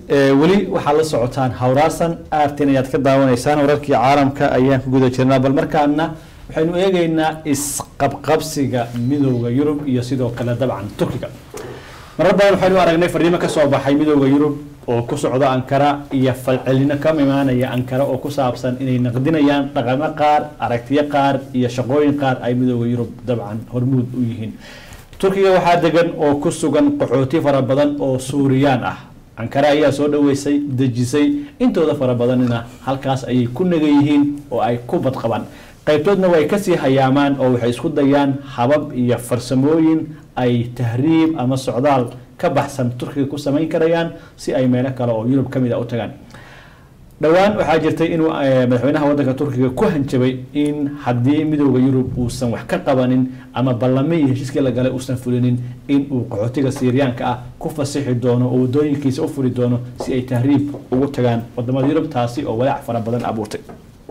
weli waxaad la socotaan hawraasan aartin ayaad ka daawanaysaan wararkii caalamka ayaan ku guda jirnaa bal markaana waxaynu eegeynaa isqabqabsiga midooda yurub iyo sidoo kale dabcan turkiga marar badan waxaynu aragnay fariimo kasoo baxay midooda yurub oo ku socda ankara iyo falcelino ka imaanaya ankara oo ku saabsan inay naqdinayaan dhaqamo qaar aragtiyo qaar iyo shaqooyin qaar ay midooda yurub dabcan hormuud u yihiin turkiga waxaa degan oo ku sugan qaxooti fara badan oo suuriyaan ah ankara ayaa soo dhaweysay dejisay intooda fara badanina halkaas ayay ku nagan yihiin oo ay ku badqabaan qaybtoodna way kasii hayaamaan oo waxay isku dayaan habab iyo farsamooyin ay tahriib ama socdaal ka baxsan turkiga ku samayn karayaan si ay meelo kale oo yurub kamid a u tagaan dhowaan waxaa jirtay inuu madaxweynaha wadanka turkiga ku hanjabay in haddii midooda yurub uusan wax ka qabanin ama ballame iyo heshiiskii la galay uusan fulinin in uu qaxootiga siiriyaanka ah ku fasixi doono oo wadooyinkiisa u furi doono si ay tahriib ugu tagaan wadamada yurub taasi oo walaac fara badan abuurtay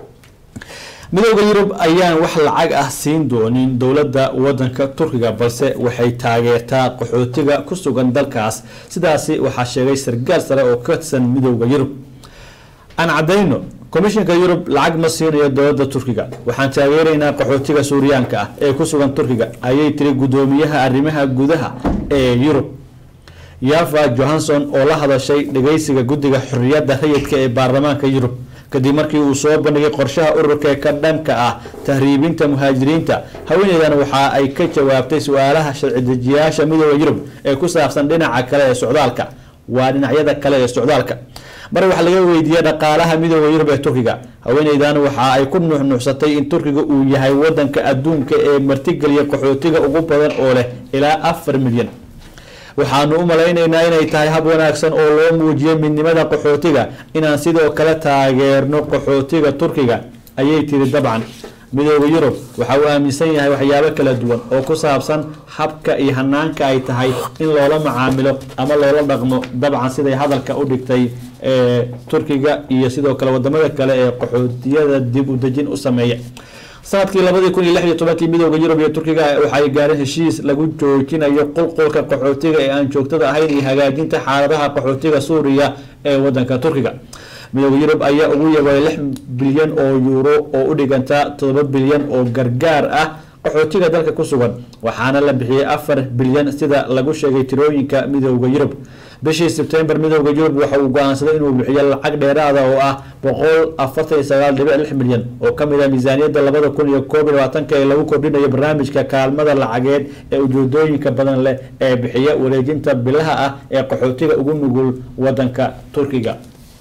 midooda yurub ayaan wax lacag ah siin doonin dowladda wadanka turkiga balse waxay taageertaa qaxootiga ku sugan dalkaas sidaasi waxaa sheegay sargaal sare oo ka tirsan midooda yurub aan cadayno komishinka yurub lacag ma siinayo dowladda turkiga waxaan taageeraynaa qaxootiga suuriyaanka ah ee ku sugan turkiga ayay tiri guddoomiyaha arrimaha gudaha ee yurub yafa johanson oo la hadashay dhageysiga guddiga xorriyadda rayidka ee baarlamaanka yurub kadib markii uu soo bandhigay qorshaha ururka ka dhanka ah tahriibinta muhaajiriinta haweeneydan waxa ay ka jawaabtay su-aalaha sharci dejiyaasha midooda yurub ee ku saabsan dhinaca kale ee socdaalka waa dhinacyada kale ee socdaalka mar wax laga weydiiyey dhaqaalaha midooda yurub ee turkiga haweeneydan waxa ay ku nuuxnuuxsatay in turkiga uu yahay wadanka adduunka ee martigeliya qaxootiga ugu badan oo leh ilaa afar milyan waxaanu u malaynaynaa inay tahay hab wanaagsan oo loo muujiyo midnimada qaxootiga inaan sidoo kale taageerno qaxootiga turkiga ayay tiri dabcan midooda yurub waxa uu aaminsan yahay waxyaabo kala duwan oo ku saabsan habka iyo hanaanka ay tahay in loola macaamilo ama loola dhaqmo dabcan siday hadalka u dhigtay turkiga iyo sidoo kale wadamada kale ee qaxootiyada dib u dejin u sameeya sanadkii labadii kun iyo lix iyo tobankii midooda yurub iyo turkiga waxay gaareen heshiis lagu joojinayo qulqulka qaxootiga ee aan joogtada ahayn iyo hagaajinta xaaladaha qaxootiga suuriya ee wadanka turkiga midooda yurub ayaa ugu yabay lix bilyan oo yuuro oo u dhiganta todoba bilyan oo gargaar ah qaxootiga dalka ku sugan waxaana la bixiyey afar bilyan sida lagu sheegay tirooyinka midooda yurub bishii sebtembar midooda yurub waxa uu go-aansaday inuu bixiyo lacag dheeraada oo ah boqol afartan iyo sagaal dhibic lix milyan oo kamid ah miisaaniyadda labada kun iyo koob iyo labaatanka ee lagu kordhinayo barnaamijka kaalmada lacageed ee ujeedooyinka badan leh ee bixiya wareejinta bilaha ah ee qaxootiga ugu nugul wadanka turkiga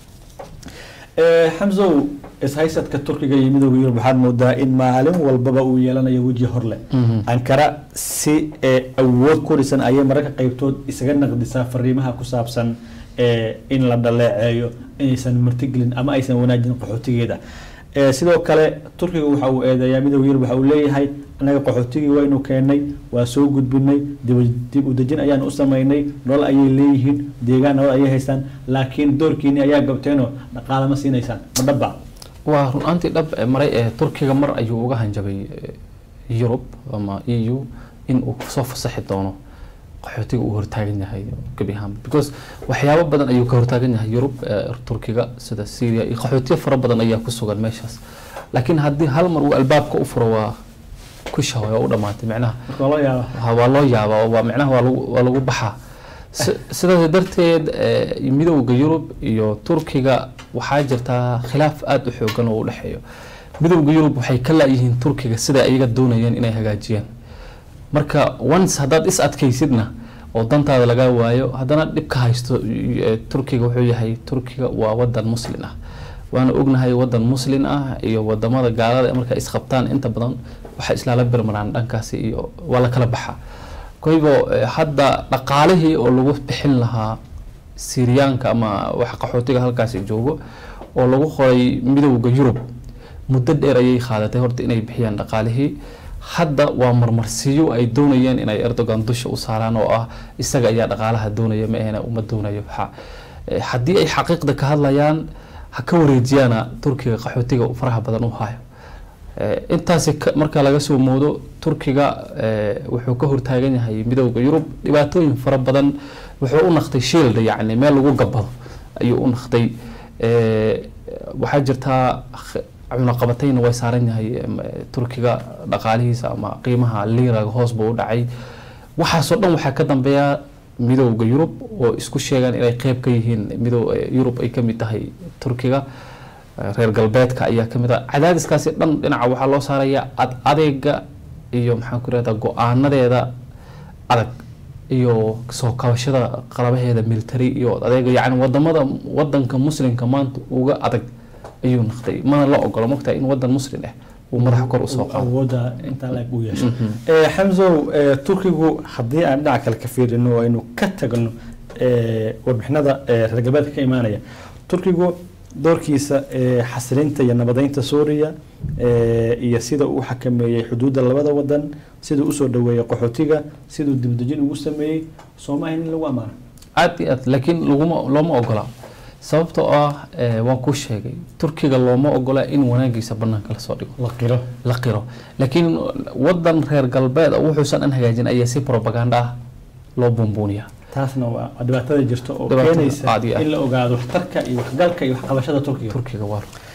xamsow ishaysadka turkiga iyo midooda yurub waxaad moodaa in maalin walbaba uu yeelanayo weji horleh ankara si awood ku dhisan ayay mararka qeybtood isaga naqdisaa fariimaha ku saabsan in la dhaleeceeyo inaysan martigelin ama aysan wanaajin qaxootigeeda sidoo kale turkiga waxa uu eedeeyaa midooda yurub waxa uu leeyahay annaga qaxootigii waynu keenay waa soo gudbinay dib u dejin ayaan u sameynay nolol ayay leeyihiin deegaan nolol ayay haystaan laakiin doorkiini ayaa gabteenoo dhaqaale ma siinaysaan ma dhaba waa run-aantii dhab maray ee turkiga mar ayuu uga hanjabay yurub ama e u in uu soo fasaxi doono qaxootiga uu hortaagan yahay gebi ahaanba because waxyaabo badan ayuu ka hortaagan yahay yurub turkiga sida syria iyo qaxootiyo fara badan ayaa ku sugan meeshaas laakiin haddii hal mar uu albaabka u furo waa kusha waa u dhamaatay micnaha waa loo yaabaa waa micnaha waa lagu waa lagu baxaa sidaas darteed midowda yurub iyo turkiga waxaa jirtaa khilaaf aada u xoogan oo u dhexeeyo midowda yurub waxay ka laayihiin turkiga sida ayaga doonayeen inay hagaajiyaan marka once haddaad is adkaysidna oo dantaada laga waayo haddana dhib ka haysto turkiga wuxuu yahay turkiga waa wadan muslin ah waana ognahay wadan muslin ah iyo wadamada gaalada marka isqabtaan inta badan waxay islaala birmaraan dhankaasi iyo waa la kala baxaa koybo hadda dhaqaalihii oo lagu bixin lahaa siriyaanka ama wax qaxootiga halkaasi joogo oo lagu qoray midowda yurub muddo dheer ayay qaadatay horta inay bixiyaan dhaqaalihii hadda waa marmarsiyo ay doonayeen inay erdogan dusha u saaraan oo ah isaga ayaa dhaqaalaha doonaya ma ahna uma doonayo haddii ay xaqiiqda ka hadlayaan ha ka wareejiyaana turkiga qaxootiga faraha badan u hayo intaasi marka laga soo moodo turkiga wuxuu ka hortaagan yahay midowda yurub dhibaatooyin fara badan wuxuu u naqtay shield yacni meel lagu gabado ayuu u naqday Eh, waxaa jirtaa kh- cunaqabatayna way saaran yahay em, eh, turkiga dhaqaalihiisa ama qiimaha liiraga hoos buu u dhacay waxaasoo dhan waxaa ka dambeeya midowda yurub oo isku sheegaan inay qeyb ka yihiin midow eh, yurub ay ka mid tahay turkiga Eh, reer galbeedka ayaa ka mid ah cadaadiskaasi dhan dhinaca waxaa loo saarayaa ad adeega iyo maxaan ku irahdaa go-aanadeeda adag iyo soo kabashada qalabaheeda military iyo adeega yacni wadamada wadanka muslimka maanta uga adag ayuu naqday mana la ogolo mogtaa in wadan muslim ah uu madaxa kor usoo uu qaado awoodda intaa la eg u yeesho Mhm. Eh, xamsow eh, turkigu haddii aan dhinaca kale ka fiirino oo aynu ka tagno eh, warbixinada eh, reer galbeedka ka imaanaya turkigu doorkiisa eh, xasilinta iyo nabadeynta suuriya eh, iyo sida uu xakameeyey xuduudda labada wadan siduu usoo dhaweeyey qaxootiga siduu dibdejin ugu sameeyey sooma ahayn in lagu ammaano aad iyo aad laakiin laguma looma ogola sababtoo ah eh, waan kuu sheegay turkiga looma ogola in wanaagiisa banaanka lasoo dhigo la qiro la qiro laakiin wadan reer galbeed oo wuxuusan an hagaajin ayaa si propaganda ah loo buunbuuniyaa taasna waa waa dhibaatada jirta oo Dhibaatada keenaysa aad iyo aad. in la ogaado waxtarka iyo waxgalka iyo waxqabashada turkiga turkiga waa